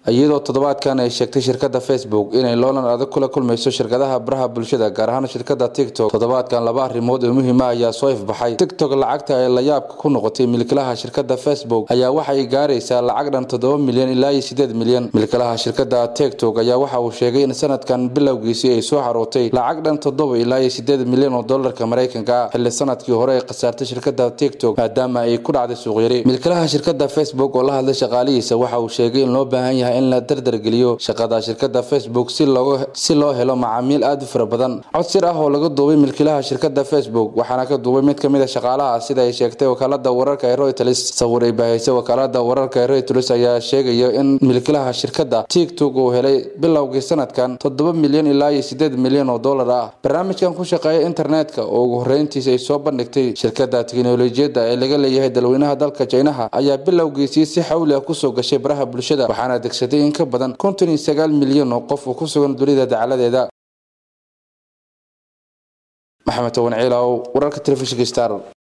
iyadoo toddobaadkan ay sheegtay shirkadda facebook inay loolan adag kula kulmayso shirkadaha baraha bulshada gaar ahaan shirkadda tiktok toddobaadkan laba arrimood oo muhiima ayaa soo ifbaxay tiktok lacagta ay layaabka ku noqotay milkilaha shirkadda facebook ayaa waxay gaaraysaa lacag dhan toddoba milyan ilaa iyo sideed milyan milkilaha shirkadda tiktok ayaa waxa uu sheegay in sanadkan bilowgiisii ay soo xarootay lacag dhan toddoba ilaa iyo sideed milyan oo dolarka maraykanka ah xilli sanadkii hore ay khasaartay shirkadda tiktok maadaama ay ku dhacday suuqyari milkilaha shirkadda facebook oo la hadlay shaqaalihiisa waxa uu sheegay in loo baahan yahay in la dardargeliyo shaqada shirkadda facebook si loo helo macaamiil aad u fara badan cod sir ah oo laga duubay milkilaha shirkadda facebook waxaana ka duubay mid ka mid a shaqaalaha sida ay sheegtay wakaalada wararka ee reuters sawir ay bahaysay wakaalada wararka ee reuters ayaa sheegaya in milkilaha shirkadda tiktok uu helay bilowgii sanadkan toddoba milyan ilaa iyo sideed milyan oo dollar ah barnaamijkan ku shaqeeya internetka oo ugu horreyntiisa ay soo bandhigtay shirkadda teknolojiyadda ee laga leeyahay dalweynaha dalka jaynaha ayaa bilowgiisii si xawli ah kusoo gashay baraha bulshada waxaana degsatay in ka badan konton iyo sagaal milyan oo qof oo ku sugan dunida dacaladeeda maxamed toban ciilow wararka telefishinka star